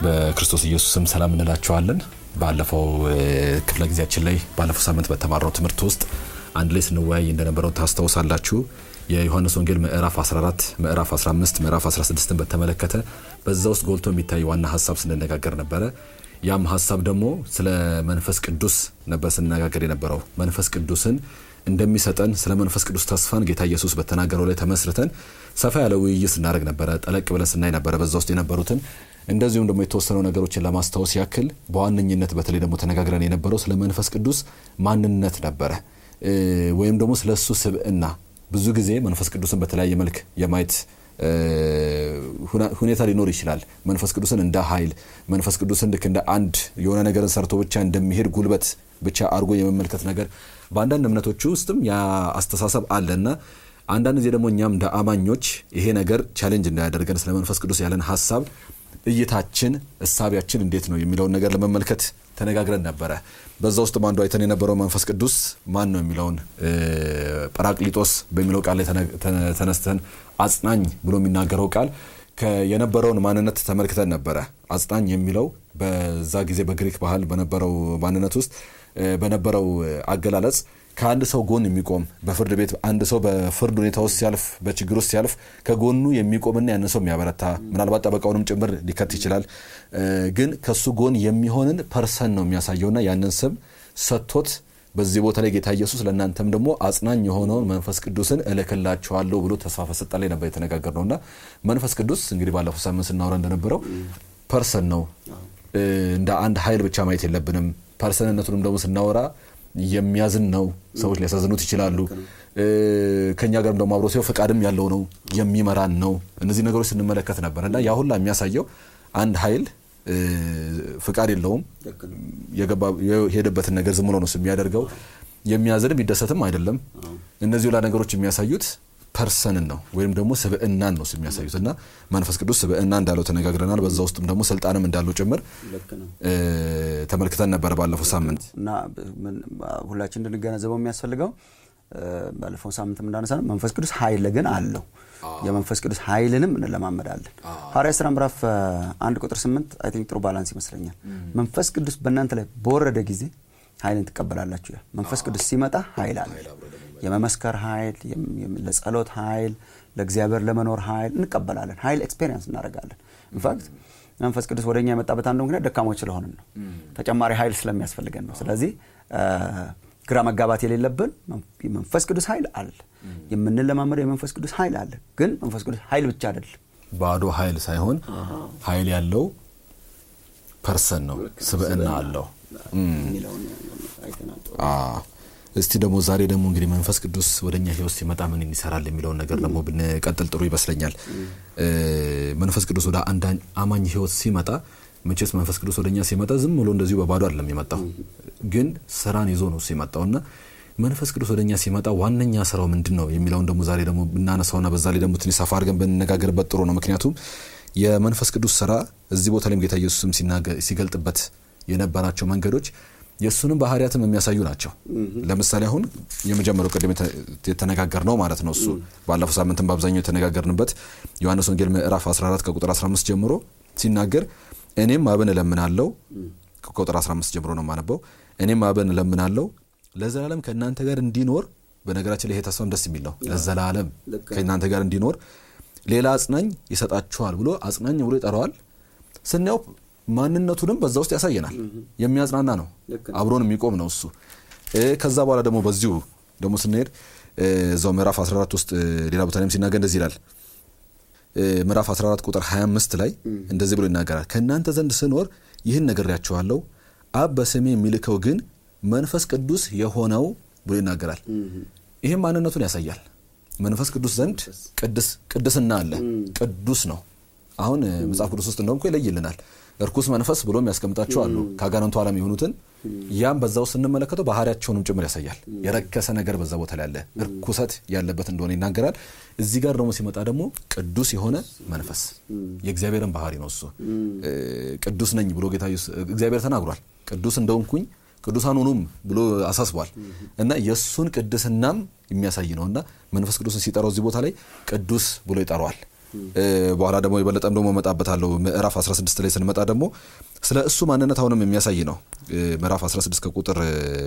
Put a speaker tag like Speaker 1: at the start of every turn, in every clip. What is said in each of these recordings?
Speaker 1: በክርስቶስ ኢየሱስም ሰላም እንላቸዋለን። ባለፈው ክፍለ ጊዜያችን ላይ ባለፈው ሳምንት በተማርነው ትምህርት ውስጥ አንድ ላይ ስንወያይ እንደነበረው ታስታውሳላችሁ። የዮሐንስ ወንጌል ምዕራፍ 14፣ ምዕራፍ 15፣ ምዕራፍ 16ን በተመለከተ በዛ ውስጥ ጎልቶ የሚታይ ዋና ሀሳብ ስንነጋገር ነበረ። ያም ሀሳብ ደግሞ ስለ መንፈስ ቅዱስ ነበር ስንነጋገር የነበረው መንፈስ ቅዱስን እንደሚሰጠን ስለ መንፈስ ቅዱስ ተስፋን ጌታ ኢየሱስ በተናገረው ላይ ተመስርተን ሰፋ ያለ ውይይት ስናደርግ ነበረ። ጠለቅ ብለን ስናይ ነበረ በዛ ውስጥ የነበሩትን እንደዚሁም ደግሞ የተወሰኑ ነገሮችን ለማስታወስ ያክል በዋነኝነት በተለይ ደግሞ ተነጋግረን የነበረው ስለ መንፈስ ቅዱስ ማንነት ነበረ ወይም ደግሞ ስለ እሱ ስብዕና ብዙ ጊዜ መንፈስ ቅዱስን በተለያየ መልክ የማየት ሁኔታ ሊኖር ይችላል። መንፈስ ቅዱስን እንደ ኃይል መንፈስ ቅዱስን ልክ እንደ አንድ የሆነ ነገርን ሰርቶ ብቻ እንደሚሄድ ጉልበት ብቻ አድርጎ የመመልከት ነገር በአንዳንድ እምነቶች ውስጥም ያ አስተሳሰብ አለ እና አንዳንድ ጊዜ ደግሞ እኛም እንደ አማኞች ይሄ ነገር ቻሌንጅ እንዳያደርገን ስለ መንፈስ ቅዱስ ያለን ሀሳብ እይታችን፣ እሳቢያችን እንዴት ነው የሚለውን ነገር ለመመልከት ተነጋግረን ነበረ። በዛ ውስጥ አንዱ አይተን የነበረው መንፈስ ቅዱስ ማን ነው የሚለውን ጰራቅሊጦስ በሚለው ቃል ላይ ተነስተን አጽናኝ ብሎ የሚናገረው ቃል የነበረውን ማንነት ተመልክተን ነበረ። አጽናኝ የሚለው በዛ ጊዜ በግሪክ ባህል በነበረው ማንነት ውስጥ በነበረው አገላለጽ ከአንድ ሰው ጎን የሚቆም በፍርድ ቤት አንድ ሰው በፍርድ ሁኔታ ውስጥ ሲያልፍ በችግር ውስጥ ሲያልፍ ከጎኑ የሚቆምና ያንን ሰው የሚያበረታ ምናልባት ጠበቃውንም ጭምር ሊከት ይችላል። ግን ከሱ ጎን የሚሆንን ፐርሰን ነው የሚያሳየውና ያንን ስም ሰጥቶት በዚህ ቦታ ላይ ጌታ ኢየሱስ ለእናንተም ደግሞ አጽናኝ የሆነውን መንፈስ ቅዱስን እልክላችኋለሁ ብሎ ተስፋ በሰጠ ላይ ነበር የተነጋገር ነውና መንፈስ ቅዱስ እንግዲህ ባለፈው ሳምንት ስናወራ እንደነበረው ፐርሰን ነው። እንደ አንድ ኃይል ብቻ ማየት የለብንም። ፐርሰንነቱንም ደግሞ ስናወራ የሚያዝን ነው። ሰዎች ሊያሳዝኑት ይችላሉ። ከኛ ጋርም ደግሞ አብሮ ሲሆን ፈቃድም ያለው ነው፣ የሚመራን ነው። እነዚህ ነገሮች ስንመለከት ነበር እና ያ ሁላ የሚያሳየው አንድ ኃይል ፍቃድ የለውም። የሄደበትን ነገር ዝም ብሎ ነው የሚያደርገው። የሚያዝንም ይደሰትም አይደለም። እነዚህ ሁላ ነገሮች የሚያሳዩት ፐርሰንን ነው ወይም ደግሞ ስብዕናን ነው የሚያሳዩት እና መንፈስ ቅዱስ ስብዕና እንዳለው ተነጋግረናል። በዛ ውስጥም ደግሞ ስልጣንም እንዳለው ጭምር ተመልክተን ነበረ ባለፈው ሳምንት
Speaker 2: እና ሁላችን እንድንገነዘበው የሚያስፈልገው ባለፈው ሳምንትም እንዳነሳ ነው መንፈስ ቅዱስ ኃይል ግን አለው። የመንፈስ ቅዱስ ኃይልንም እንለማመዳለን። ሐዋርያት ሥራ ምዕራፍ አንድ ቁጥር ስምንት አይ ቲንክ ጥሩ ባላንስ ይመስለኛል። መንፈስ ቅዱስ በእናንተ ላይ በወረደ ጊዜ ኃይልን ትቀበላላችሁ ይላል። መንፈስ ቅዱስ ሲመጣ ኃይል አለ። የመመስከር ኃይል፣ ለጸሎት ኃይል፣ ለእግዚአብሔር ለመኖር ኃይል እንቀበላለን። ኃይል ኤክስፔሪንስ እናደርጋለን። ኢንፋክት መንፈስ ቅዱስ ወደ እኛ የመጣበት አንዱ ምክንያት ደካሞች ስለሆንን ነው። ተጨማሪ ኃይል ስለሚያስፈልገን ነው። ስለዚህ ግራ መጋባት የሌለብን የመንፈስ ቅዱስ ኃይል አለ። የምንለማመደው የመንፈስ ቅዱስ ኃይል አለ። ግን መንፈስ ቅዱስ ኃይል ብቻ አይደለም።
Speaker 1: ባዶ ኃይል ሳይሆን ኃይል ያለው ፐርሰን ነው፣ ስብዕና አለው። እስቲ ደግሞ ዛሬ ደግሞ እንግዲህ መንፈስ ቅዱስ ወደ እኛ ህይወት ሲመጣ ምን ይሰራል የሚለውን ነገር ደግሞ ብንቀጥል ጥሩ ይመስለኛል። መንፈስ ቅዱስ ወደ አንድ አማኝ ህይወት ሲመጣ መቼስ መንፈስ ቅዱስ ወደ እኛ ሲመጣ ዝም ብሎ እንደዚሁ በባዶ አይደለም የመጣው፣ ግን ስራን ይዞ ነው ሲመጣው እና መንፈስ ቅዱስ ወደ እኛ ሲመጣ ዋነኛ ስራው ምንድን ነው የሚለውን ደግሞ ዛሬ ደግሞ ብናነሳውና በዛ ላይ ደግሞ ትንሽ ሰፋ አድርገን ብንነጋገርበት ጥሩ ነው። ምክንያቱም የመንፈስ ቅዱስ ስራ እዚህ ቦታ ላይም ጌታ ኢየሱስም ሲገልጥበት የነበራቸው መንገዶች የእሱንም ባህርያትም የሚያሳዩ ናቸው። ለምሳሌ አሁን የመጀመሪያው ቅድም የተነጋገር ነው ማለት ነው። እሱ ባለፈው ሳምንትም በአብዛኛው የተነጋገርንበት ዮሐንስ ወንጌል ምዕራፍ 14 ከቁጥር 15 ጀምሮ ሲናገር እኔም አብን እለምናለው፣ ከቁጥር 15 ጀምሮ ነው የማነበው። እኔም አብን እለምናለው ለዘላለም ከእናንተ ጋር እንዲኖር። በነገራችን ላይ ይሄ ተስፋም ደስ የሚል ነው። ለዘላለም ከእናንተ ጋር እንዲኖር ሌላ አጽናኝ ይሰጣችኋል ብሎ አጽናኝ ብሎ ይጠራዋል። ስናየው ማንነቱንም በዛ ውስጥ ያሳየናል። የሚያጽናና ነው፣ አብሮን የሚቆም ነው እሱ። ከዛ በኋላ ደግሞ በዚሁ ደግሞ ስንሄድ እዛው ምዕራፍ 14 ውስጥ ሌላ ቦታ ላይም ሲናገር እንደዚህ ይላል። ምዕራፍ 14 ቁጥር 25 ላይ እንደዚህ ብሎ ይናገራል። ከእናንተ ዘንድ ስኖር ይህን ነግሬያችኋለሁ፣ አብ በስሜ የሚልከው ግን መንፈስ ቅዱስ የሆነው ብሎ ይናገራል። ይህም ማንነቱን ያሳያል። መንፈስ ቅዱስ ዘንድ ቅድስና አለ፣ ቅዱስ ነው። አሁን መጽሐፍ ቅዱስ ውስጥ እንደውም እኮ ይለይልናል። እርኩስ መንፈስ ብሎ የሚያስቀምጣቸው አሉ፣ ከአጋንንቱ ዓለም የሆኑትን ያም በዛው ስንመለከተው ባህሪያቸውንም ጭምር ያሳያል። የረከሰ ነገር በዛ ቦታ ላይ ያለ እርኩሰት ያለበት እንደሆነ ይናገራል። እዚህ ጋር ደግሞ ሲመጣ ደግሞ ቅዱስ የሆነ መንፈስ የእግዚአብሔርን ባህሪ ነው። እሱ ቅዱስ ነኝ ብሎ ጌታ እግዚአብሔር ተናግሯል። ቅዱስ እንደሆንኩኝ ቅዱሳን ሁኑም ብሎ አሳስቧል። እና የእሱን ቅድስናም የሚያሳይ ነው እና መንፈስ ቅዱስን ሲጠራው እዚህ ቦታ ላይ ቅዱስ ብሎ ይጠራዋል። በኋላ ደግሞ የበለጠም ደግሞ እመጣበታለሁ። ምዕራፍ 16 ላይ ስንመጣ ደግሞ ስለ እሱ ማንነት አሁንም የሚያሳይ ነው። ምዕራፍ 16 ከቁጥር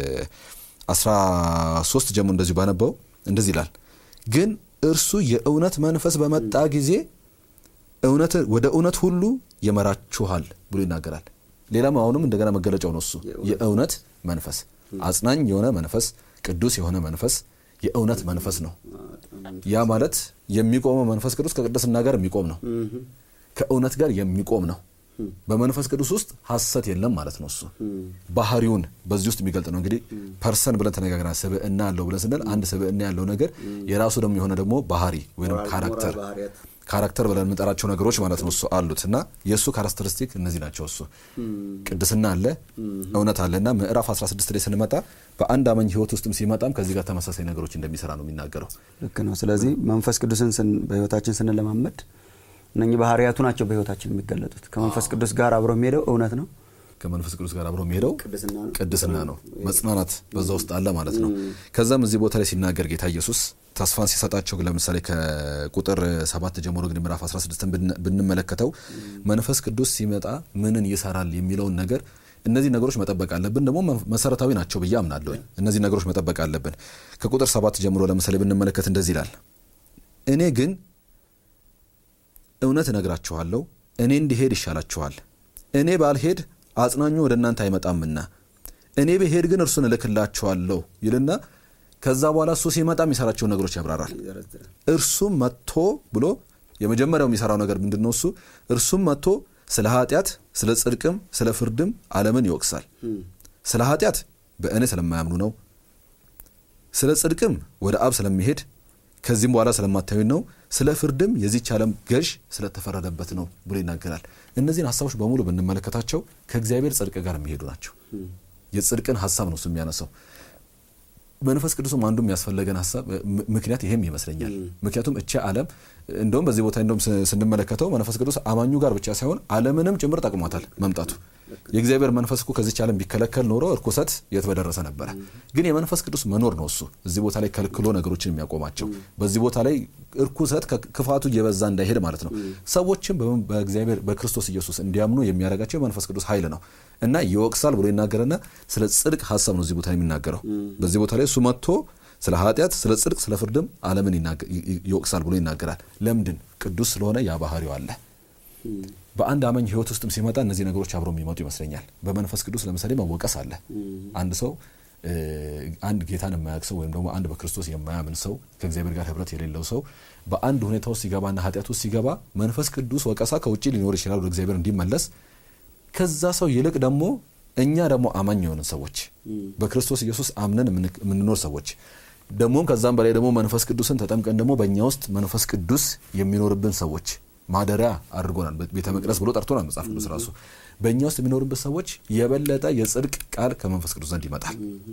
Speaker 1: 13 ጀምሮ እንደዚሁ ባነበው እንደዚህ ይላል። ግን እርሱ የእውነት መንፈስ በመጣ ጊዜ ወደ እውነት ሁሉ ይመራችኋል ብሎ ይናገራል። ሌላም አሁንም እንደገና መገለጫው ነው እሱ የእውነት መንፈስ አጽናኝ የሆነ መንፈስ፣ ቅዱስ የሆነ መንፈስ፣ የእውነት መንፈስ ነው። ያ ማለት የሚቆመው መንፈስ ቅዱስ ከቅድስና ጋር የሚቆም ነው። ከእውነት ጋር የሚቆም ነው። በመንፈስ ቅዱስ ውስጥ ሐሰት የለም ማለት ነው። እሱ ባህሪውን በዚህ ውስጥ የሚገልጥ ነው። እንግዲህ ፐርሰን ብለን ተነጋግረናል። ስብዕና ያለው ብለን ስንል አንድ ስብዕና ያለው ነገር የራሱ ደግሞ የሆነ ደግሞ ባህሪ ወይም ካራክተር ካራክተር ብለን የምንጠራቸው ነገሮች ማለት ነው እሱ አሉት እና የእሱ ካራክተሪስቲክ እነዚህ ናቸው። እሱ ቅድስና አለ፣ እውነት አለ እና ምዕራፍ 16 ላይ ስንመጣ በአንድ አማኝ ሕይወት ውስጥም ሲመጣም ከዚህ ጋር ተመሳሳይ ነገሮች እንደሚሰራ ነው የሚናገረው።
Speaker 2: ልክ ነው። ስለዚህ መንፈስ ቅዱስን በሕይወታችን ስንለማመድ እነኚህ ባህሪያቱ ናቸው በሕይወታችን የሚገለጡት። ከመንፈስ ቅዱስ ጋር አብሮ የሚሄደው እውነት ነው።
Speaker 1: ከመንፈስ ቅዱስ ጋር አብሮ የሚሄደው ቅድስና ነው። መጽናናት በዛ ውስጥ አለ ማለት ነው። ከዛም እዚህ ቦታ ላይ ሲናገር ጌታ ኢየሱስ ተስፋን ሲሰጣቸው ለምሳሌ ከቁጥር ሰባት ጀምሮ እንግዲህ ምዕራፍ 16ን ብንመለከተው መንፈስ ቅዱስ ሲመጣ ምንን ይሰራል የሚለውን ነገር እነዚህ ነገሮች መጠበቅ አለብን። ደግሞ መሰረታዊ ናቸው ብዬ አምናለሁ። እነዚህ ነገሮች መጠበቅ አለብን። ከቁጥር ሰባት ጀምሮ ለምሳሌ ብንመለከት እንደዚህ ይላል፣ እኔ ግን እውነት እነግራችኋለሁ፣ እኔ እንዲሄድ ይሻላችኋል። እኔ ባልሄድ አጽናኙ ወደ እናንተ አይመጣምና እኔ ብሄድ ግን እርሱን እልክላችኋለሁ ይልና ከዛ በኋላ እሱ ሲመጣ የሚሰራቸውን ነገሮች ያብራራል። እርሱም መጥቶ ብሎ የመጀመሪያው የሚሰራው ነገር ምንድን ነው? እሱ እርሱም መጥቶ ስለ ኃጢአት፣ ስለ ጽድቅም፣ ስለ ፍርድም ዓለምን ይወቅሳል። ስለ ኃጢአት በእኔ ስለማያምኑ ነው። ስለ ጽድቅም ወደ አብ ስለሚሄድ ከዚህም በኋላ ስለማታዩኝ ነው። ስለ ፍርድም የዚች ዓለም ገዥ ስለተፈረደበት ነው ብሎ ይናገራል። እነዚህን ሀሳቦች በሙሉ ብንመለከታቸው ከእግዚአብሔር ጽድቅ ጋር የሚሄዱ ናቸው። የጽድቅን ሀሳብ ነው እሱ የሚያነሳው። መንፈስ ቅዱስም አንዱ የሚያስፈለገን ሀሳብ ምክንያት ይሄም ይመስለኛል። ምክንያቱም እቺ ዓለም እንደውም በዚህ ቦታ እንደውም ስንመለከተው መንፈስ ቅዱስ አማኙ ጋር ብቻ ሳይሆን ዓለምንም ጭምር ጠቅሟታል መምጣቱ። የእግዚአብሔር መንፈስ እኮ ከዚች ዓለም ቢከለከል ኖሮ እርኩሰት የት በደረሰ ነበረ። ግን የመንፈስ ቅዱስ መኖር ነው እሱ እዚህ ቦታ ላይ ከልክሎ ነገሮችን የሚያቆማቸው። በዚህ ቦታ ላይ እርኩሰት ክፋቱ እየበዛ እንዳይሄድ ማለት ነው። ሰዎችም በእግዚአብሔር በክርስቶስ ኢየሱስ እንዲያምኑ የሚያደርጋቸው የመንፈስ ቅዱስ ኃይል ነው እና ይወቅሳል ብሎ ይናገርና ስለ ጽድቅ ሀሳብ ነው እዚህ ቦታ የሚናገረው። በዚህ ቦታ ላይ እሱ መጥቶ ስለ ኃጢአት፣ ስለ ጽድቅ፣ ስለ ፍርድም ዓለምን ይወቅሳል ብሎ ይናገራል። ለምንድን? ቅዱስ ስለሆነ ያ ባህሪው አለ። በአንድ አማኝ ሕይወት ውስጥም ሲመጣ እነዚህ ነገሮች አብረው የሚመጡ ይመስለኛል። በመንፈስ ቅዱስ ለምሳሌ መወቀስ አለ። አንድ ሰው አንድ ጌታን የማያውቅ ሰው ወይም ደግሞ አንድ በክርስቶስ የማያምን ሰው ከእግዚአብሔር ጋር ህብረት የሌለው ሰው በአንድ ሁኔታ ውስጥ ሲገባና ኃጢአት ውስጥ ሲገባ መንፈስ ቅዱስ ወቀሳ ከውጭ ሊኖር ይችላል ወደ እግዚአብሔር እንዲመለስ ከዛ ሰው ይልቅ ደግሞ እኛ ደግሞ አማኝ የሆንን ሰዎች በክርስቶስ ኢየሱስ አምነን የምንኖር ሰዎች ደግሞም ከዛም በላይ ደግሞ መንፈስ ቅዱስን ተጠምቀን ደግሞ በእኛ ውስጥ መንፈስ ቅዱስ የሚኖርብን ሰዎች ማደሪያ አድርጎናል። ቤተ መቅደስ ብሎ ጠርቶናል መጽሐፍ ቅዱስ ራሱ። በእኛ ውስጥ የሚኖርብን ሰዎች የበለጠ የጽድቅ ቃል ከመንፈስ ቅዱስ ዘንድ ይመጣል።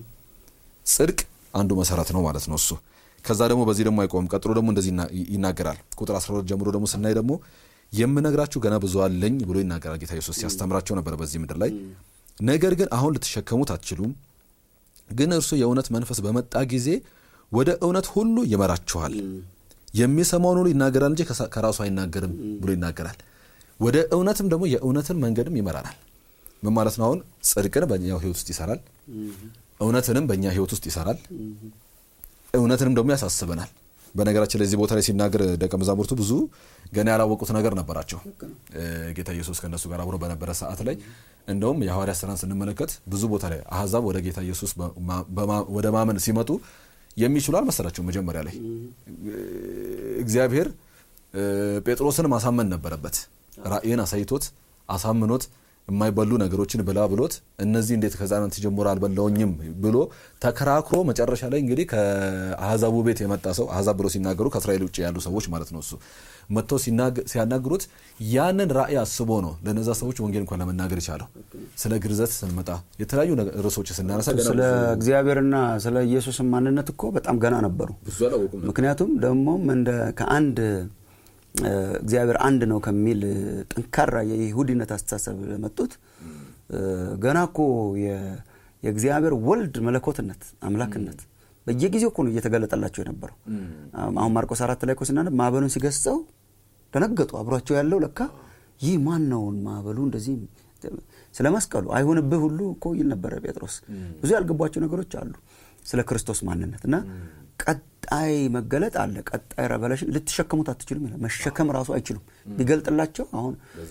Speaker 1: ጽድቅ አንዱ መሰረት ነው ማለት ነው እሱ። ከዛ ደግሞ በዚህ ደግሞ አይቆምም። ቀጥሎ ደግሞ እንደዚህ ይናገራል። ቁጥር 12 ጀምሮ ደግሞ ስናይ ደግሞ የምነግራችሁ ገና ብዙ አለኝ ብሎ ይናገራል። ጌታ ኢየሱስ ሲያስተምራቸው ነበር በዚህ ምድር ላይ ነገር ግን አሁን ልትሸከሙት አትችሉም። ግን እርሱ የእውነት መንፈስ በመጣ ጊዜ ወደ እውነት ሁሉ ይመራችኋል። የሚሰማውን ሁሉ ይናገራል እንጂ ከራሱ አይናገርም ብሎ ይናገራል። ወደ እውነትም ደግሞ የእውነትን መንገድም ይመራናል። ምን ማለት ነው? አሁን ጽድቅን በእኛው ሕይወት ውስጥ ይሰራል። እውነትንም በእኛ ሕይወት ውስጥ ይሰራል። እውነትንም ደግሞ ያሳስበናል። በነገራችን ላይ እዚህ ቦታ ላይ ሲናገር ደቀ መዛሙርቱ ብዙ ገና ያላወቁት ነገር ነበራቸው። ጌታ ኢየሱስ ከእነሱ ጋር አብሮ በነበረ ሰዓት ላይ እንደውም የሐዋርያት ሥራን ስንመለከት ብዙ ቦታ ላይ አሕዛብ ወደ ጌታ ኢየሱስ ወደ ማመን ሲመጡ የሚችሉ አልመሰላቸውም። መጀመሪያ ላይ እግዚአብሔር ጴጥሮስን ማሳመን ነበረበት። ራእይን አሳይቶት አሳምኖት የማይበሉ ነገሮችን ብላ ብሎት እነዚህ እንዴት ከሕፃናት ጀምሮ አልበላውኝም ብሎ ተከራክሮ መጨረሻ ላይ እንግዲህ ከአሕዛቡ ቤት የመጣ ሰው አሕዛብ ብሎ ሲናገሩ ከእስራኤል ውጭ ያሉ ሰዎች ማለት ነው። እሱ መጥተው ሲያናግሩት ያንን ራእይ አስቦ ነው ለነዛ ሰዎች ወንጌል እንኳን ለመናገር የቻለው። ስለ ግርዘት ስንመጣ የተለያዩ ርዕሶች ስናነሳ
Speaker 2: ስለ እግዚአብሔርና ስለ ኢየሱስ ማንነት እኮ በጣም ገና ነበሩ። ምክንያቱም ደግሞም እንደ ከአንድ እግዚአብሔር አንድ ነው ከሚል ጠንካራ የይሁዲነት አስተሳሰብ ለመጡት ገና እኮ የእግዚአብሔር ወልድ መለኮትነት አምላክነት በየጊዜው እኮ ነው እየተገለጠላቸው የነበረው። አሁን ማርቆስ አራት ላይ እኮ ስናነብ ማዕበሉን ሲገስጸው ደነገጡ። አብሯቸው ያለው ለካ ይህ ማን ነውን ማዕበሉ እንደዚህ ስለ መስቀሉ አይሆንብህ ሁሉ እኮ ይል ነበረ ጴጥሮስ። ብዙ ያልገቧቸው ነገሮች አሉ ስለ ክርስቶስ ማንነት እና ቀጣይ መገለጥ አለ። ቀጣይ ረቨሌሽን ልትሸከሙት አትችሉም ይላል። መሸከም ራሱ አይችሉም። ቢገልጥላቸው አሁን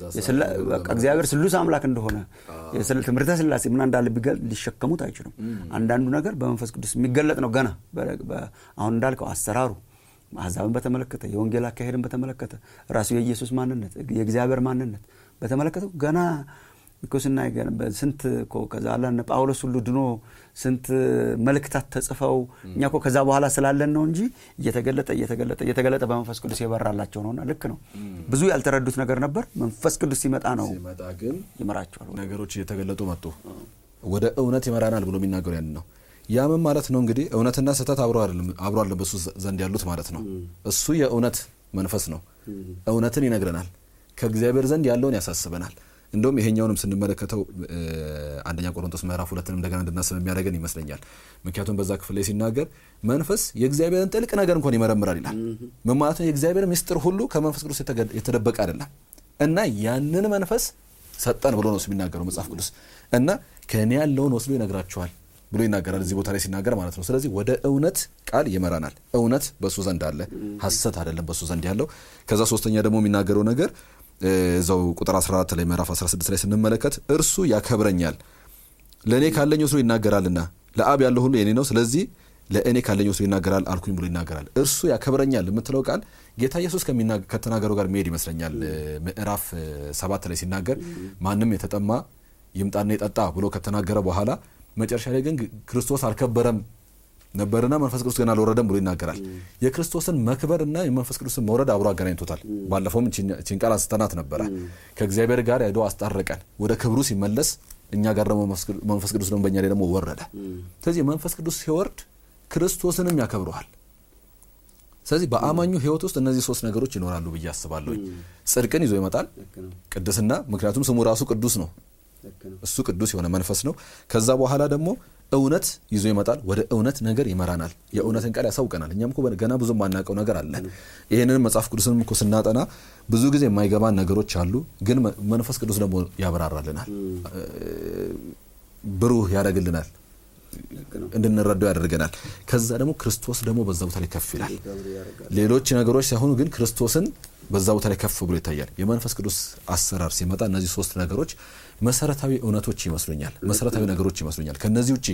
Speaker 2: እግዚአብሔር ስሉስ አምላክ እንደሆነ ትምህርተ ስላሴ ምን እንዳለ ቢገልጥ ሊሸከሙት አይችሉም። አንዳንዱ ነገር በመንፈስ ቅዱስ የሚገለጥ ነው። ገና አሁን እንዳልከው አሰራሩ አሕዛብን በተመለከተ የወንጌል አካሄድን በተመለከተ ራሱ የኢየሱስ ማንነት የእግዚአብሔር ማንነት በተመለከተ ገና እኮ ስናይ ስንት ከዛ ላነ ጳውሎስ ሁሉ ድኖ ስንት መልእክታት ተጽፈው እኛ እኮ ከዛ በኋላ ስላለን ነው እንጂ እየተገለጠ እየተገለጠ እየተገለጠ በመንፈስ ቅዱስ የበራላቸው ነውና ልክ ነው። ብዙ ያልተረዱት ነገር ነበር። መንፈስ ቅዱስ ሲመጣ ነው
Speaker 1: ሲመጣ ግን
Speaker 2: ይመራቸዋል።
Speaker 1: ነገሮች እየተገለጡ መጡ። ወደ እውነት ይመራናል ብሎ የሚናገሩ ያን ነው። ያምን ማለት ነው እንግዲህ እውነትና ስህተት አብሮ አለ በሱ ዘንድ ያሉት ማለት ነው። እሱ የእውነት መንፈስ ነው። እውነትን ይነግረናል። ከእግዚአብሔር ዘንድ ያለውን ያሳስበናል። እንደውም ይሄኛውንም ስንመለከተው አንደኛ ቆሮንቶስ ምዕራፍ ሁለትንም እንደገና እንድናስብ የሚያደርገን ይመስለኛል። ምክንያቱም በዛ ክፍል ላይ ሲናገር መንፈስ የእግዚአብሔርን ጥልቅ ነገር እንኳን ይመረምራል ይላል። ምን ማለት ነው? የእግዚአብሔር ምስጢር ሁሉ ከመንፈስ ቅዱስ የተደበቀ አይደለም እና ያንን መንፈስ ሰጠን ብሎ ነው የሚናገረው መጽሐፍ ቅዱስ እና ከእኔ ያለውን ወስዶ ይነግራችኋል ብሎ ይናገራል እዚህ ቦታ ላይ ሲናገር ማለት ነው። ስለዚህ ወደ እውነት ቃል ይመራናል። እውነት በእሱ ዘንድ አለ፣ ሐሰት አይደለም በእሱ ዘንድ ያለው። ከዛ ሶስተኛ ደግሞ የሚናገረው ነገር እዛው ቁጥር 14 ላይ ምዕራፍ 16 ላይ ስንመለከት እርሱ ያከብረኛል ለእኔ ካለኝ ወስዶ ይናገራልና ለአብ ያለው ሁሉ የኔ ነው፣ ስለዚህ ለእኔ ካለኝ ወስዶ ይናገራል አልኩኝ ብሎ ይናገራል። እርሱ ያከብረኛል የምትለው ቃል ጌታ ኢየሱስ ከተናገረው ጋር መሄድ ይመስለኛል። ምዕራፍ ሰባት ላይ ሲናገር ማንም የተጠማ ይምጣና ይጠጣ ብሎ ከተናገረ በኋላ መጨረሻ ላይ ግን ክርስቶስ አልከበረም ነበርና መንፈስ ቅዱስ ገና አልወረደም ብሎ ይናገራል። የክርስቶስን መክበርና የመንፈስ ቅዱስን መውረድ አብሮ አገናኝቶታል። ባለፈውም ቺን ቃል አንስተናት ነበረ። ከእግዚአብሔር ጋር ሄዶ አስታረቀን። ወደ ክብሩ ሲመለስ እኛ ጋር ደግሞ መንፈስ ቅዱስ ደግሞ በእኛ ላይ ደግሞ ወረደ። ስለዚህ መንፈስ ቅዱስ ሲወርድ ክርስቶስንም ያከብረዋል። ስለዚህ በአማኙ ሕይወት ውስጥ እነዚህ ሶስት ነገሮች ይኖራሉ ብዬ አስባለሁ። ጽድቅን ይዞ ይመጣል፣ ቅድስና፣ ምክንያቱም ስሙ ራሱ ቅዱስ ነው። እሱ ቅዱስ የሆነ መንፈስ ነው። ከዛ በኋላ ደግሞ እውነት ይዞ ይመጣል። ወደ እውነት ነገር ይመራናል። የእውነትን ቃል ያሳውቀናል። እኛም እኮ ገና ብዙ የማናውቀው ነገር አለ። ይህንን መጽሐፍ ቅዱስንም እኮ ስናጠና ብዙ ጊዜ የማይገባን ነገሮች አሉ፣ ግን መንፈስ ቅዱስ ደግሞ ያበራራልናል፣ ብሩህ ያደርግልናል፣ እንድንረዳው ያደርገናል። ከዛ ደግሞ ክርስቶስ ደግሞ በዛ ቦታ ላይ ከፍ ይላል። ሌሎች ነገሮች ሳይሆኑ ግን ክርስቶስን በዛ ቦታ ላይ ከፍ ብሎ ይታያል። የመንፈስ ቅዱስ አሰራር ሲመጣ እነዚህ ሶስት ነገሮች መሰረታዊ እውነቶች ይመስሉኛል፣ መሰረታዊ ነገሮች ይመስሉኛል። ከነዚህ ውጭ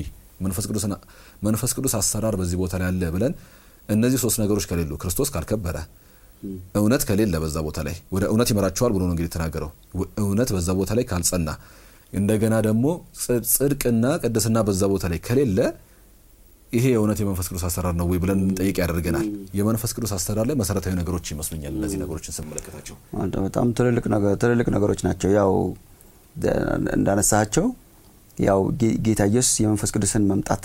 Speaker 1: መንፈስ ቅዱስ አሰራር በዚህ ቦታ ላይ አለ ብለን እነዚህ ሶስት ነገሮች ከሌሉ ክርስቶስ ካልከበረ እውነት ከሌለ በዛ ቦታ ላይ ወደ እውነት ይመራቸዋል ብሎ ነው እንግዲህ የተናገረው። እውነት በዛ ቦታ ላይ ካልጸና እንደገና ደግሞ ጽድቅና ቅድስና በዛ ቦታ ላይ ከሌለ ይሄ የእውነት የመንፈስ ቅዱስ አሰራር ነው ወይ ብለን እንጠይቅ ያደርገናል። የመንፈስ ቅዱስ አሰራር ላይ መሰረታዊ ነገሮች ይመስሉኛል እነዚህ ነገሮችን ስንመለከታቸው
Speaker 2: በጣም ትልልቅ ነገሮች ናቸው። ያው እንዳነሳቸው ያው ጌታ ኢየሱስ የመንፈስ ቅዱስን መምጣት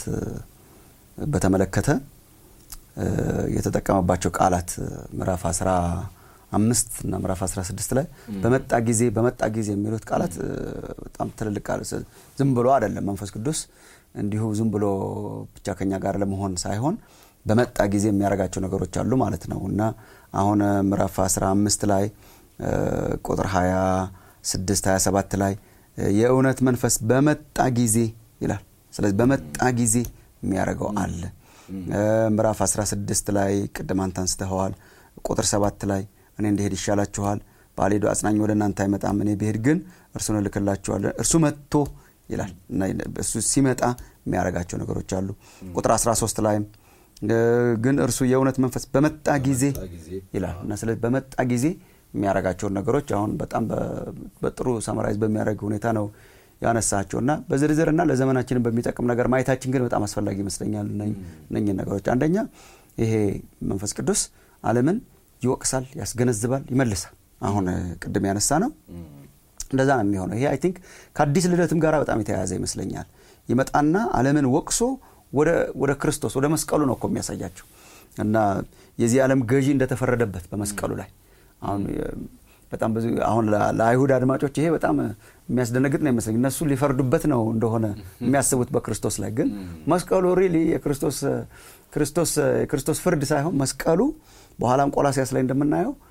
Speaker 2: በተመለከተ የተጠቀመባቸው ቃላት ምዕራፍ አስራ አምስት እና ምዕራፍ 16 ላይ በመጣ ጊዜ በመጣ ጊዜ የሚሉት ቃላት በጣም ትልልቅ ቃላት ዝም ብሎ አይደለም። መንፈስ ቅዱስ እንዲሁ ዝም ብሎ ብቻ ከኛ ጋር ለመሆን ሳይሆን በመጣ ጊዜ የሚያደርጋቸው ነገሮች አሉ ማለት ነው እና አሁን ምዕራፍ 15 ላይ ቁጥር 26 27 ላይ የእውነት መንፈስ በመጣ ጊዜ ይላል። ስለዚህ በመጣ ጊዜ የሚያደርገው አለ። ምዕራፍ 16 ላይ ቅድም አንተ አንስተኸዋል። ቁጥር 7 ላይ እኔ እንደሄድ ይሻላችኋል፣ ባልሄዱ አጽናኝ ወደ እናንተ አይመጣም፣ እኔ ብሄድ ግን እርሱን እልክላችኋለሁ። እርሱ መጥቶ ይላል እና እሱ ሲመጣ የሚያደርጋቸው ነገሮች አሉ። ቁጥር 13 ላይም ግን እርሱ የእውነት መንፈስ በመጣ ጊዜ ይላል እና ስለዚህ በመጣ ጊዜ የሚያደርጋቸውን ነገሮች አሁን በጣም በጥሩ ሰመራይዝ በሚያደርግ ሁኔታ ነው ያነሳቸው እና በዝርዝርና ለዘመናችንን በሚጠቅም ነገር ማየታችን ግን በጣም አስፈላጊ ይመስለኛል። እነኝን ነገሮች አንደኛ ይሄ መንፈስ ቅዱስ ዓለምን ይወቅሳል፣ ያስገነዝባል፣ ይመልሳል። አሁን ቅድም ያነሳ ነው እንደዛ ነው የሚሆነው። ይሄ አይ ቲንክ ከአዲስ ልደትም ጋር በጣም የተያያዘ ይመስለኛል። ይመጣና ዓለምን ወቅሶ ወደ ክርስቶስ ወደ መስቀሉ ነው እኮ የሚያሳያቸው እና የዚህ ዓለም ገዢ እንደተፈረደበት በመስቀሉ ላይ አሁን በጣም ብዙ አሁን ለአይሁድ አድማጮች ይሄ በጣም የሚያስደነግጥ ነው ይመስለኝ። እነሱ ሊፈርዱበት ነው እንደሆነ የሚያስቡት በክርስቶስ ላይ ግን መስቀሉ ሪሊ የክርስቶስ ክርስቶስ የክርስቶስ ፍርድ ሳይሆን መስቀሉ በኋላም ቆላሲያስ ላይ እንደምናየው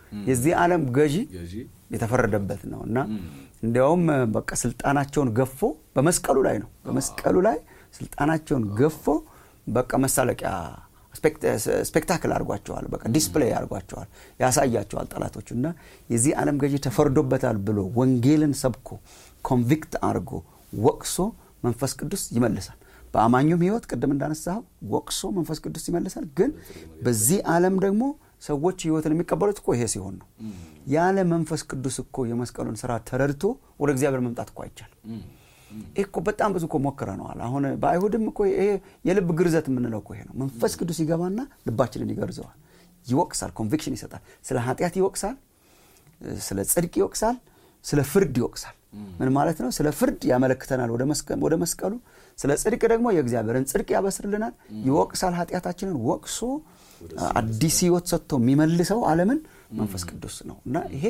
Speaker 2: የዚህ ዓለም ገዢ የተፈረደበት ነው እና እንዲያውም በቃ ስልጣናቸውን ገፎ በመስቀሉ ላይ ነው በመስቀሉ ላይ ስልጣናቸውን ገፎ በቃ መሳለቂያ ስፔክታክል አድርጓቸዋል። በቃ ዲስፕሌይ አድርጓቸዋል፣ ያሳያቸዋል ጠላቶቹ እና የዚህ ዓለም ገዢ ተፈርዶበታል ብሎ ወንጌልን ሰብኮ ኮንቪክት አድርጎ ወቅሶ መንፈስ ቅዱስ ይመልሳል። በአማኙም ሕይወት ቅድም እንዳነሳው ወቅሶ መንፈስ ቅዱስ ይመልሳል። ግን በዚህ ዓለም ደግሞ ሰዎች ሕይወትን የሚቀበሉት እኮ ይሄ ሲሆን ነው። ያለ መንፈስ ቅዱስ እኮ የመስቀሉን ስራ ተረድቶ ወደ እግዚአብሔር መምጣት እኮ አይቻልም። ይህ እኮ በጣም ብዙ እኮ ሞክረነዋል። አሁን በአይሁድም እኮ ይሄ የልብ ግርዘት የምንለው እኮ ይሄ ነው። መንፈስ ቅዱስ ይገባና ልባችንን ይገርዘዋል፣ ይወቅሳል፣ ኮንቪክሽን ይሰጣል። ስለ ኃጢአት ይወቅሳል፣ ስለ ጽድቅ ይወቅሳል፣ ስለ ፍርድ ይወቅሳል። ምን ማለት ነው? ስለ ፍርድ ያመለክተናል ወደ መስቀሉ፣ ስለ ጽድቅ ደግሞ የእግዚአብሔርን ጽድቅ ያበስርልናል። ይወቅሳል፣ ኃጢአታችንን ወቅሶ አዲስ ህይወት ሰጥቶ የሚመልሰው ዓለምን መንፈስ ቅዱስ ነው እና ይሄ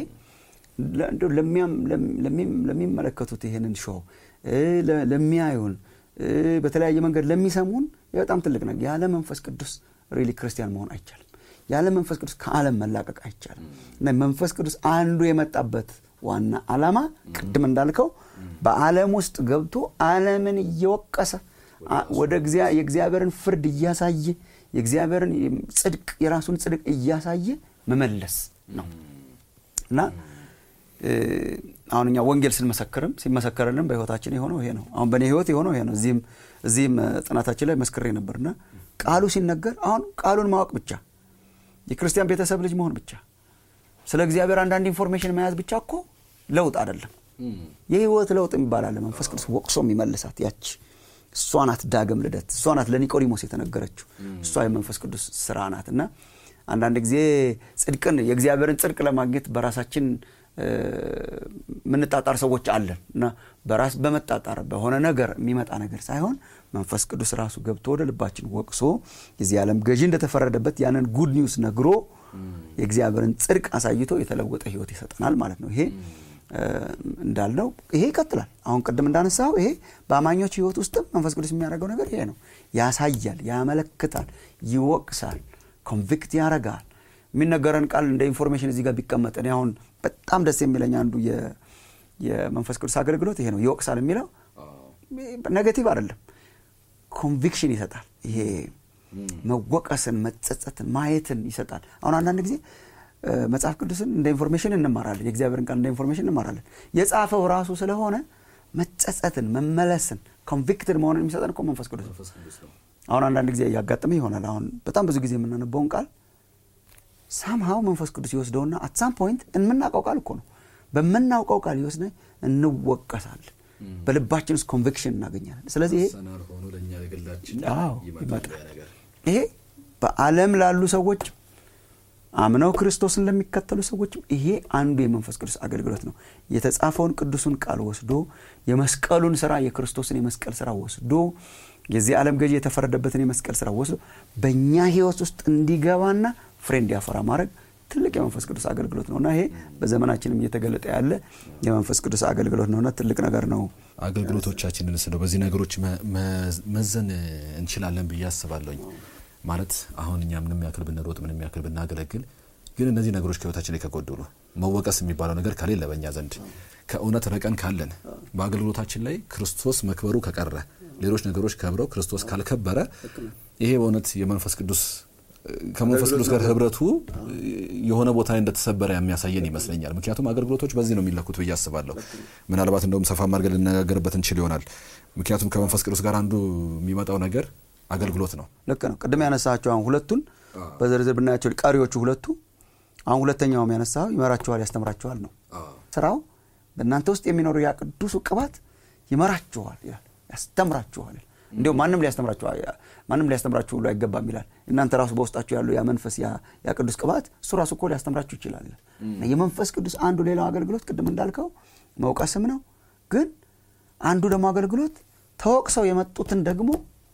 Speaker 2: ለሚመለከቱት ይሄንን ሾው ለሚያዩን በተለያየ መንገድ ለሚሰሙን በጣም ትልቅ ነገር። ያለ መንፈስ ቅዱስ ሪሊ ክርስቲያን መሆን አይቻልም። ያለ መንፈስ ቅዱስ ከዓለም መላቀቅ አይቻልም እና መንፈስ ቅዱስ አንዱ የመጣበት ዋና ዓላማ ቅድም እንዳልከው በዓለም ውስጥ ገብቶ ዓለምን እየወቀሰ ወደ የእግዚአብሔርን ፍርድ እያሳየ የእግዚአብሔርን ጽድቅ የራሱን ጽድቅ እያሳየ መመለስ ነው እና አሁን እኛ ወንጌል ስንመሰክርም ሲመሰከርንም በህይወታችን የሆነው ይሄ ነው። አሁን በእኔ ህይወት የሆነው ይሄ ነው። እዚህም እዚህም ጥናታችን ላይ መስክሬ ነበርና ቃሉ ሲነገር አሁን ቃሉን ማወቅ ብቻ የክርስቲያን ቤተሰብ ልጅ መሆን ብቻ ስለ እግዚአብሔር አንዳንድ ኢንፎርሜሽን መያዝ ብቻ እኮ ለውጥ አይደለም። የህይወት ለውጥ የሚባላለ መንፈስ ቅዱስ ወቅሶ የሚመልሳት ያች እሷ ናት ዳግም ልደት። እሷ ናት ለኒቆዲሞስ የተነገረችው። እሷ የመንፈስ ቅዱስ ስራ ናት እና አንዳንድ ጊዜ ጽድቅን የእግዚአብሔርን ጽድቅ ለማግኘት በራሳችን ምንጣጣር ሰዎች አለን እና በራስ በመጣጣር በሆነ ነገር የሚመጣ ነገር ሳይሆን መንፈስ ቅዱስ ራሱ ገብቶ ወደ ልባችን ወቅሶ የዚህ ዓለም ገዢ እንደተፈረደበት ያንን ጉድ ኒውስ ነግሮ የእግዚአብሔርን ጽድቅ አሳይቶ የተለወጠ ህይወት ይሰጠናል ማለት ነው። ይሄ እንዳልነው ይሄ ይቀጥላል። አሁን ቅድም እንዳነሳው ይሄ በአማኞች ህይወት ውስጥም መንፈስ ቅዱስ የሚያደርገው ነገር ይሄ ነው። ያሳያል፣ ያመለክታል፣ ይወቅሳል፣ ኮንቪክት ያደርጋል። የሚነገረን ቃል እንደ ኢንፎርሜሽን እዚህ ጋር ቢቀመጥ እኔ አሁን በጣም ደስ የሚለኝ አንዱ የመንፈስ ቅዱስ አገልግሎት ይሄ ነው። ይወቅሳል የሚለው ኔጌቲቭ አይደለም፣ ኮንቪክሽን ይሰጣል። ይሄ መወቀስን፣ መጸጸትን፣ ማየትን ይሰጣል። አሁን አንዳንድ ጊዜ መጽሐፍ ቅዱስን እንደ ኢንፎርሜሽን እንማራለን። የእግዚአብሔርን ቃል እንደ ኢንፎርሜሽን እንማራለን። የጻፈው ራሱ ስለሆነ መጸጸትን፣ መመለስን፣ ኮንቪክትድ መሆንን የሚሰጠን እኮ መንፈስ ቅዱስ ነው። አሁን አንዳንድ ጊዜ እያጋጠመ ይሆናል። አሁን በጣም ብዙ ጊዜ የምናነበውን ቃል ሳምሃው መንፈስ ቅዱስ ይወስደውና አት ሳም ፖይንት የምናውቀው ቃል እኮ ነው። በምናውቀው ቃል ይወስደ እንወቀሳለን። በልባችን ውስጥ ኮንቪክሽን እናገኛለን። ስለዚህ ይሄ ይሄ በዓለም ላሉ ሰዎች አምነው ክርስቶስን ለሚከተሉ ሰዎችም ይሄ አንዱ የመንፈስ ቅዱስ አገልግሎት ነው። የተጻፈውን ቅዱሱን ቃል ወስዶ የመስቀሉን ስራ የክርስቶስን የመስቀል ስራ ወስዶ የዚህ ዓለም ገዢ የተፈረደበትን የመስቀል ስራ ወስዶ በእኛ ህይወት ውስጥ እንዲገባና ፍሬ እንዲያፈራ ማድረግ ትልቅ የመንፈስ ቅዱስ አገልግሎት ነውና ይሄ በዘመናችንም እየተገለጠ ያለ የመንፈስ ቅዱስ አገልግሎት ነውና ትልቅ ነገር ነው።
Speaker 1: አገልግሎቶቻችንን ስለው በዚህ ነገሮች መዘን እንችላለን ብዬ አስባለሁኝ። ማለት አሁን እኛ ምንም ያክል ብንሮጥ ምንም ያክል ብናገለግል ግን እነዚህ ነገሮች ከህይወታችን ላይ ከጎደሉ መወቀስ የሚባለው ነገር ከሌለ በእኛ ዘንድ ከእውነት ረቀን ካለን በአገልግሎታችን ላይ ክርስቶስ መክበሩ ከቀረ ሌሎች ነገሮች ከብረው ክርስቶስ ካልከበረ ይሄ በእውነት የመንፈስ ቅዱስ ከመንፈስ ቅዱስ ጋር ህብረቱ የሆነ ቦታ ላይ እንደተሰበረ የሚያሳየን ይመስለኛል። ምክንያቱም አገልግሎቶች በዚህ ነው የሚለኩት ብዬ አስባለሁ። ምናልባት እንደውም ሰፋ አድርገን ልነጋገርበት እንችል ይሆናል። ምክንያቱም ከመንፈስ ቅዱስ ጋር አንዱ የሚመጣው ነገር አገልግሎት ነው።
Speaker 2: ልክ ነው። ቅድም ያነሳቸው አሁን ሁለቱን በዝርዝር ብናያቸው ቀሪዎቹ ሁለቱ አሁን ሁለተኛውም ያነሳው ይመራችኋል፣ ያስተምራችኋል ነው ስራው። በእናንተ ውስጥ የሚኖረው ያ ቅዱሱ ቅባት ይመራችኋል ይላል፣ ያስተምራችኋል። እንዲሁም ማንም ሊያስተምራችሁ ማንም ሊያስተምራችሁ ሁሉ አይገባም ይላል። እናንተ ራሱ በውስጣችሁ ያለው ያ መንፈስ ያ ቅዱስ ቅባት እሱ ራሱ እኮ ሊያስተምራችሁ ይችላል ይላል። የመንፈስ ቅዱስ አንዱ ሌላው አገልግሎት ቅድም እንዳልከው መውቀስም ነው። ግን አንዱ ደግሞ አገልግሎት ተወቅሰው የመጡትን ደግሞ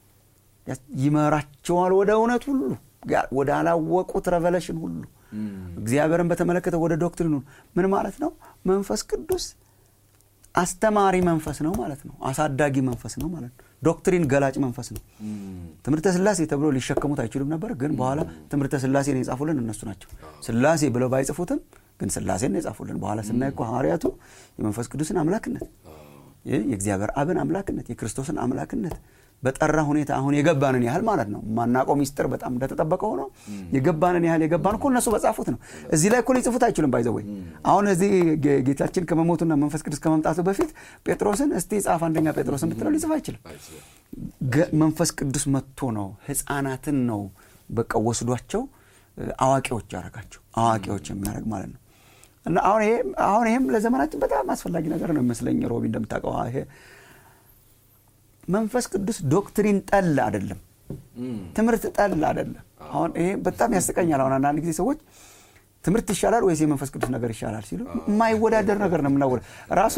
Speaker 2: ይመራቸዋል ወደ እውነት ሁሉ ወደ አላወቁት ረቨሌሽን ሁሉ እግዚአብሔርን በተመለከተ ወደ ዶክትሪኑ ምን ማለት ነው? መንፈስ ቅዱስ አስተማሪ መንፈስ ነው ማለት ነው። አሳዳጊ መንፈስ ነው ማለት ነው። ዶክትሪን ገላጭ መንፈስ ነው ትምህርተ ስላሴ ተብሎ ሊሸከሙት አይችሉም ነበር ግን በኋላ ትምህርተ ስላሴን የጻፉልን እነሱ ናቸው ስላሴ ብለው ባይጽፉትም ግን ስላሴን የጻፉልን በኋላ ስናይ እኮ ሐዋርያቱ የመንፈስ ቅዱስን አምላክነት የእግዚአብሔር አብን አምላክነት የክርስቶስን አምላክነት በጠራ ሁኔታ አሁን የገባንን ያህል ማለት ነው ማናቆ ሚስጥር በጣም እንደተጠበቀ ሆኖ የገባንን ያህል የገባን እኮ እነሱ በጻፉት ነው እዚህ ላይ እኮ ሊጽፉት አይችሉም ባይዘወይ አሁን እዚህ ጌታችን ከመሞቱና መንፈስ ቅዱስ ከመምጣቱ በፊት ጴጥሮስን እስቲ ጻፍ አንደኛ ጴጥሮስን ብትለው ሊጽፍ አይችልም መንፈስ ቅዱስ መጥቶ ነው ህፃናትን ነው በቃ ወስዷቸው አዋቂዎች ያደረጋቸው አዋቂዎች የሚያደርግ ማለት ነው እና አሁን ይሄ አሁን ይሄም ለዘመናችን በጣም አስፈላጊ ነገር ነው ይመስለኝ ሮቢ እንደምታውቀው ይሄ መንፈስ ቅዱስ ዶክትሪን ጠል አይደለም ትምህርት ጠል አይደለም አሁን ይሄ በጣም ያስቀኛል አሁን አንዳንድ ጊዜ ሰዎች ትምህርት ይሻላል ወይስ የመንፈስ ቅዱስ ነገር ይሻላል ሲሉ የማይወዳደር ነገር ነው የምናወ ራሱ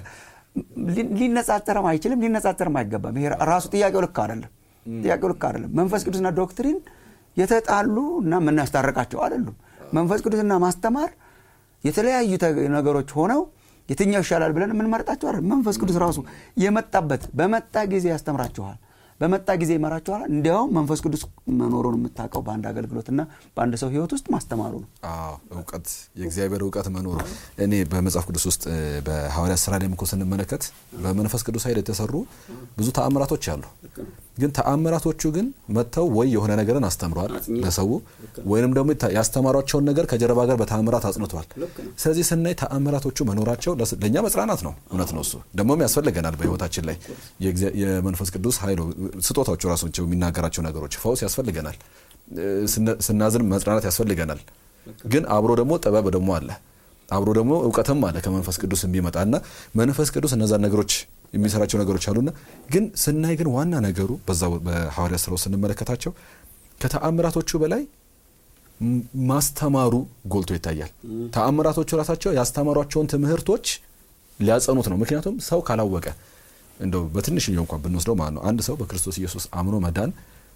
Speaker 2: ሊነጻጸርም አይችልም ሊነጻጸርም አይገባም ይሄ ራሱ ጥያቄው ልክ አይደለም ጥያቄው ልክ አይደለም መንፈስ ቅዱስና ዶክትሪን የተጣሉ እና የምናስታርቃቸው አይደሉም መንፈስ ቅዱስና ማስተማር የተለያዩ ነገሮች ሆነው የትኛው ይሻላል ብለን የምንመርጣቸው አይደል መንፈስ ቅዱስ ራሱ የመጣበት በመጣ ጊዜ ያስተምራችኋል በመጣ ጊዜ ይመራችኋል እንዲያውም መንፈስ ቅዱስ መኖሩን የምታውቀው በአንድ አገልግሎትና በአንድ ሰው ህይወት ውስጥ ማስተማሩ ነው
Speaker 1: እውቀት የእግዚአብሔር እውቀት መኖሩ እኔ በመጽሐፍ ቅዱስ ውስጥ በሐዋርያ ስራ ላይ እኮ ስንመለከት በመንፈስ ቅዱስ ኃይል የተሰሩ ብዙ ተአምራቶች አሉ ግን ተአምራቶቹ ግን መጥተው ወይ የሆነ ነገርን አስተምረዋል ለሰው ወይንም ደግሞ ያስተማሯቸውን ነገር ከጀርባ ጋር በተአምራት አጽንተዋል ስለዚህ ስናይ ተአምራቶቹ መኖራቸው ለእኛ መጽናናት ነው እውነት ነው እሱ ደግሞም ያስፈልገናል በህይወታችን ላይ የመንፈስ ቅዱስ ኃይሉ ስጦታዎቹ ራሳቸው የሚናገራቸው ነገሮች ፈውስ ያስፈልገናል ስናዝን መጽናናት ያስፈልገናል ግን አብሮ ደግሞ ጥበብ ደግሞ አለ አብሮ ደግሞ እውቀትም አለ ከመንፈስ ቅዱስ የሚመጣ እና መንፈስ ቅዱስ እነዛን ነገሮች የሚሰራቸው ነገሮች አሉና ግን ስናይ ግን ዋና ነገሩ በዛ በሐዋርያ ስራው ስንመለከታቸው ከተአምራቶቹ በላይ ማስተማሩ ጎልቶ ይታያል ተአምራቶቹ ራሳቸው ያስተማሯቸውን ትምህርቶች ሊያጸኑት ነው ምክንያቱም ሰው ካላወቀ እንደው በትንሽኛው እንኳን ብንወስደው ማለት ነው አንድ ሰው በክርስቶስ ኢየሱስ አምኖ መዳን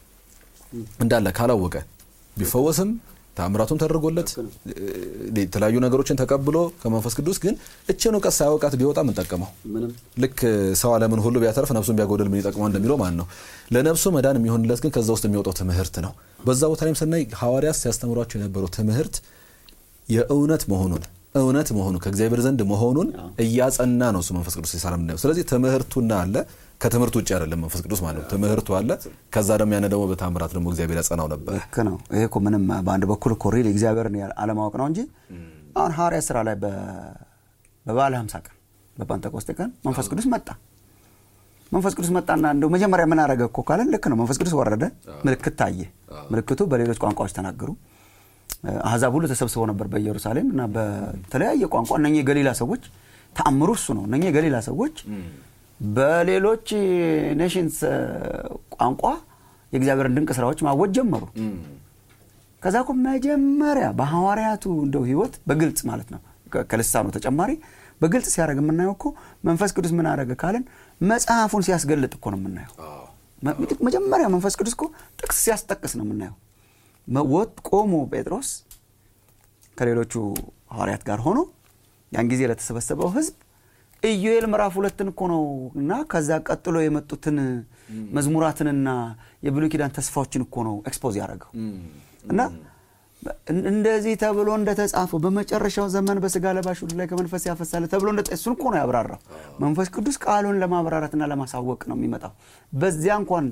Speaker 1: እንዳለ ካላወቀ ቢፈወስም ተአምራቱም ተደርጎለት የተለያዩ ነገሮችን ተቀብሎ ከመንፈስ ቅዱስ ግን እችን እውቀት ሳያውቃት ቢወጣ ምን ጠቀመው ልክ ሰው አለምን ሁሉ ቢያተርፍ ነፍሱን ቢያጎደል ምን ይጠቅመው እንደሚለው ማለት ነው ለነፍሱ መዳን የሚሆንለት ግን ከዛ ውስጥ የሚወጣው ትምህርት ነው በዛ ቦታ ላይም ስናይ ሐዋርያት ሲያስተምሯቸው የነበረው ትምህርት የእውነት መሆኑን እውነት መሆኑ ከእግዚአብሔር ዘንድ መሆኑን እያጸና ነው እሱ መንፈስ ቅዱስ ሲሰራ ምናየው ስለዚህ ትምህርቱና አለ ከትምህርቱ ውጭ አይደለም መንፈስ ቅዱስ ማለት ነው ትምህርቱ አለ ከዛ ደግሞ ያነ ደግሞ በታምራት ደግሞ እግዚአብሔር ያጸናው ነበር
Speaker 2: ልክ ነው ይሄ እኮ ምንም በአንድ በኩል እኮ ሪል እግዚአብሔርን አለማወቅ ነው እንጂ አሁን ሐዋርያ ስራ ላይ በባለ ሀምሳ ቀን በፓንተኮስቴ ቀን መንፈስ ቅዱስ መጣ መንፈስ ቅዱስ መጣና እንደው መጀመሪያ ምን አረገ እኮ ካለን ልክ ነው መንፈስ ቅዱስ ወረደ ምልክት ታየ ምልክቱ በሌሎች ቋንቋዎች ተናገሩ አህዛብ ሁሉ ተሰብስበው ነበር በኢየሩሳሌም እና በተለያየ ቋንቋ እነ የገሊላ ሰዎች ተአምሩ እሱ ነው እነ የገሊላ ሰዎች በሌሎች ኔሽንስ ቋንቋ የእግዚአብሔርን ድንቅ ስራዎች ማወጅ ጀመሩ ከዛ እኮ መጀመሪያ በሐዋርያቱ እንደው ህይወት በግልጽ ማለት ነው ከልሳኑ ተጨማሪ በግልጽ ሲያደርግ የምናየው እኮ መንፈስ ቅዱስ ምን አደረገ ካለን መጽሐፉን ሲያስገልጥ እኮ ነው የምናየው መጀመሪያ መንፈስ ቅዱስ እኮ ጥቅስ ሲያስጠቅስ ነው የምናየው ወጥ ቆሞ ጴጥሮስ ከሌሎቹ ሐዋርያት ጋር ሆኖ ያን ጊዜ ለተሰበሰበው ህዝብ ኢዩኤል ምዕራፍ ሁለትን እኮ ነው እና ከዛ ቀጥሎ የመጡትን መዝሙራትንና የብሉይ ኪዳን ተስፋዎችን እኮ ነው ኤክስፖዝ ያደረገው እና እንደዚህ ተብሎ እንደተጻፈው በመጨረሻው ዘመን በስጋ ለባሽ ሁሉ ላይ ከመንፈስ ያፈሳለ ተብሎ እሱን እኮ ነው ያብራራው መንፈስ ቅዱስ ቃሉን ለማብራራትና ለማሳወቅ ነው የሚመጣው በዚያ እንኳን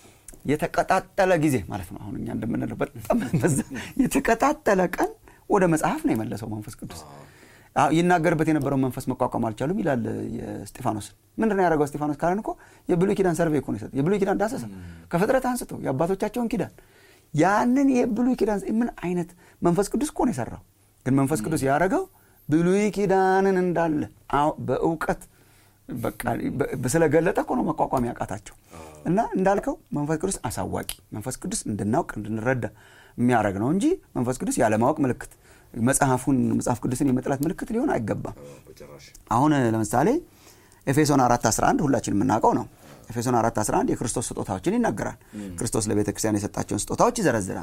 Speaker 2: የተቀጣጠለ ጊዜ ማለት ነው አሁን እኛ እንደምንለው በጣም የተቀጣጠለ ቀን ወደ መጽሐፍ ነው የመለሰው መንፈስ ቅዱስ ይናገርበት የነበረው መንፈስ መቋቋም አልቻሉም ይላል ስጢፋኖስን ምንድን ነው ያደረገው ስጢፋኖስ ካለን እኮ የብሉይ ኪዳን ሰርቬ እኮ ነው የሰጠው የብሉይ ኪዳን ዳሰሳ ከፍጥረት አንስቶ የአባቶቻቸውን ኪዳን ያንን የብሉይ ኪዳን ምን አይነት መንፈስ ቅዱስ እኮ ነው የሰራው ግን መንፈስ ቅዱስ ያደረገው ብሉይ ኪዳንን እንዳለ በእውቀት ስለገለጠ እኮ ነው መቋቋም ያቃታቸው እና እንዳልከው መንፈስ ቅዱስ አሳዋቂ መንፈስ ቅዱስ እንድናውቅ እንድንረዳ የሚያደረግ ነው እንጂ መንፈስ ቅዱስ ያለማወቅ ምልክት መጽሐፉን መጽሐፍ ቅዱስን የመጥላት ምልክት ሊሆን አይገባም አሁን ለምሳሌ ኤፌሶን 4 11 ሁላችን የምናውቀው ነው ኤፌሶን 4 11 የክርስቶስ ስጦታዎችን ይናገራል ክርስቶስ ለቤተ ክርስቲያን የሰጣቸውን ስጦታዎች ይዘረዝራል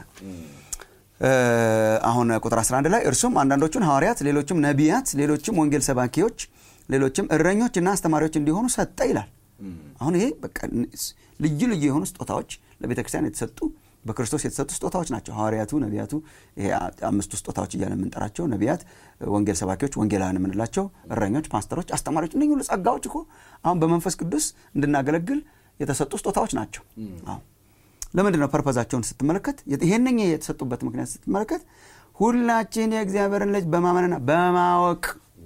Speaker 2: አሁን ቁጥር 11 ላይ እርሱም አንዳንዶቹን ሐዋርያት ሌሎችም ነቢያት ሌሎችም ወንጌል ሰባኪዎች ሌሎችም እረኞች እና አስተማሪዎች እንዲሆኑ ሰጠ ይላል አሁን ይሄ በቃ ልዩ ልዩ የሆኑ ስጦታዎች ለቤተ ክርስቲያን የተሰጡ በክርስቶስ የተሰጡ ስጦታዎች ናቸው። ሐዋርያቱ፣ ነቢያቱ፣ ይሄ አምስቱ ስጦታዎች እያለ የምንጠራቸው ነቢያት፣ ወንጌል ሰባኪዎች፣ ወንጌላውያን የምንላቸው እረኞች፣ ፓስተሮች፣ አስተማሪዎች እነዚህ ሁሉ ጸጋዎች እኮ አሁን በመንፈስ ቅዱስ እንድናገለግል የተሰጡ ስጦታዎች ናቸው። አዎ ለምንድን ነው ፐርፐዛቸውን ስትመለከት ይሄንኛ የተሰጡበት ምክንያት ስትመለከት ሁላችን የእግዚአብሔርን ልጅ በማመንና በማወቅ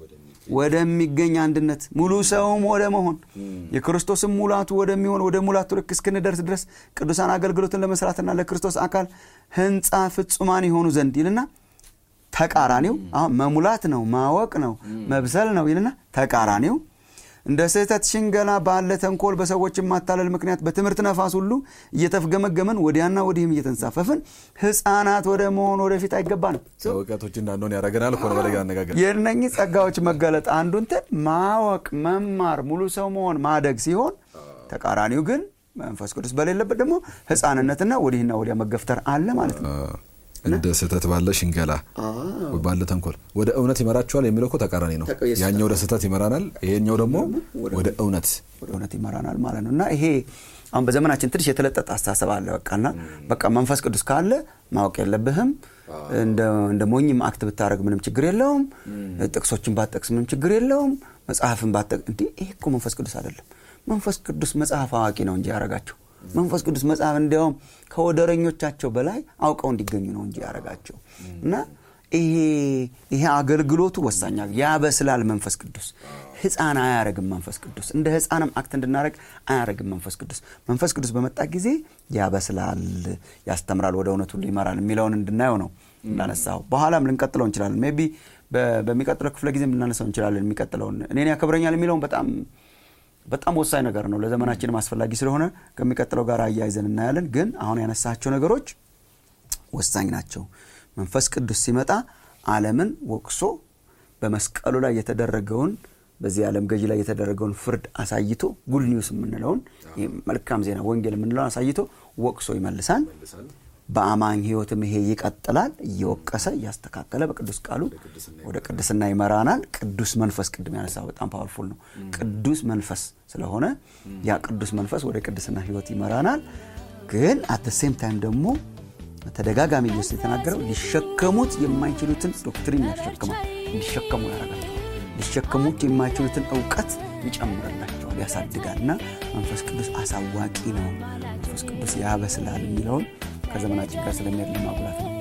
Speaker 2: ወደሚገኝ አንድነት ሙሉ ሰውም ወደ መሆን የክርስቶስም ሙላቱ ወደሚሆን ወደ ሙላቱ ልክ እስክንደርስ ድረስ ቅዱሳን አገልግሎትን ለመስራትና ለክርስቶስ አካል ሕንፃ ፍጹማን የሆኑ ዘንድ ይልና ተቃራኒው አሁን መሙላት ነው፣ ማወቅ ነው፣ መብሰል ነው ይልና ተቃራኒው እንደ ስህተት ሽንገላ ባለ ተንኮል በሰዎች ማታለል ምክንያት በትምህርት ነፋስ ሁሉ እየተፍገመገመን ወዲያና ወዲህም እየተንሳፈፍን ሕፃናት ወደ መሆን ወደፊት አይገባንም።
Speaker 1: እውቀቶች እንዳንሆን ያደረገናል እኮ ነው በሌላ አነጋገር
Speaker 2: የእነኚህ ጸጋዎች መገለጥ አንዱ እንትን ማወቅ፣ መማር፣ ሙሉ ሰው መሆን፣ ማደግ ሲሆን ተቃራኒው ግን መንፈስ ቅዱስ በሌለበት ደግሞ ሕፃንነትና ወዲህና ወዲያ መገፍተር አለ ማለት ነው።
Speaker 1: እንደ ስህተት ባለ ሽንገላ ባለ ተንኮል ወደ እውነት ይመራችኋል የሚለው እኮ ተቃራኒ ነው። ያኛው ወደ ስህተት ይመራናል፣ ይሄኛው ደግሞ ወደ እውነት
Speaker 2: ወደ እውነት ይመራናል ማለት ነው። እና ይሄ አሁን በዘመናችን ትንሽ የተለጠጠ አስተሳሰብ አለ። በቃና በቃ መንፈስ ቅዱስ ካለ ማወቅ የለብህም እንደ ሞኝም አክት ብታደረግ ምንም ችግር የለውም፣ ጥቅሶችን ባትጠቅስ ምንም ችግር የለውም፣ መጽሐፍን ባትጠቅስ እንዲህ ይሄ እኮ መንፈስ ቅዱስ አይደለም። መንፈስ ቅዱስ መጽሐፍ አዋቂ ነው እንጂ ያረጋቸው መንፈስ ቅዱስ መጽሐፍ እንዲያውም ከወደረኞቻቸው በላይ አውቀው እንዲገኙ ነው እንጂ ያደረጋቸው እና ይሄ አገልግሎቱ ወሳኛ ያበስላል። መንፈስ ቅዱስ ሕፃን አያረግም። መንፈስ ቅዱስ እንደ ሕፃንም አክት እንድናደረግ አያረግም። መንፈስ ቅዱስ መንፈስ ቅዱስ በመጣ ጊዜ ያበስላል፣ ያስተምራል፣ ወደ እውነት ሁሉ ይመራል የሚለውን እንድናየው ነው እንዳነሳው። በኋላም ልንቀጥለው እንችላለን። ሜይ ቢ በሚቀጥለው ክፍለ ጊዜም ልናነሳው እንችላለን። የሚቀጥለውን እኔን ያከብረኛል የሚለውን በጣም በጣም ወሳኝ ነገር ነው። ለዘመናችንም አስፈላጊ ስለሆነ ከሚቀጥለው ጋር አያይዘን እናያለን። ግን አሁን ያነሳቸው ነገሮች ወሳኝ ናቸው። መንፈስ ቅዱስ ሲመጣ ዓለምን ወቅሶ በመስቀሉ ላይ የተደረገውን በዚህ ዓለም ገዢ ላይ የተደረገውን ፍርድ አሳይቶ ጉድ ኒውስ የምንለውን መልካም ዜና ወንጌል የምንለውን አሳይቶ ወቅሶ ይመልሳል። በአማኝ ሕይወትም ይሄ ይቀጥላል። እየወቀሰ እያስተካከለ በቅዱስ ቃሉ ወደ ቅድስና ይመራናል። ቅዱስ መንፈስ ቅድም ያነሳው በጣም ፓወርፉል ነው። ቅዱስ መንፈስ ስለሆነ ያ ቅዱስ መንፈስ ወደ ቅድስና ሕይወት ይመራናል። ግን አት ሴም ታይም ደግሞ ተደጋጋሚ ኢየሱስ የተናገረው ሊሸከሙት የማይችሉትን ዶክትሪን ያሸክማል፣ እንዲሸከሙ ያደርጋቸዋል። ሊሸከሙት የማይችሉትን እውቀት ይጨምርላቸዋል፣ ያሳድጋል። እና መንፈስ ቅዱስ አሳዋቂ ነው፣ መንፈስ ቅዱስ ያበስላል የሚለውን ከዘመናችን ጋር ስለሚሄድ ለማጉላት ነው።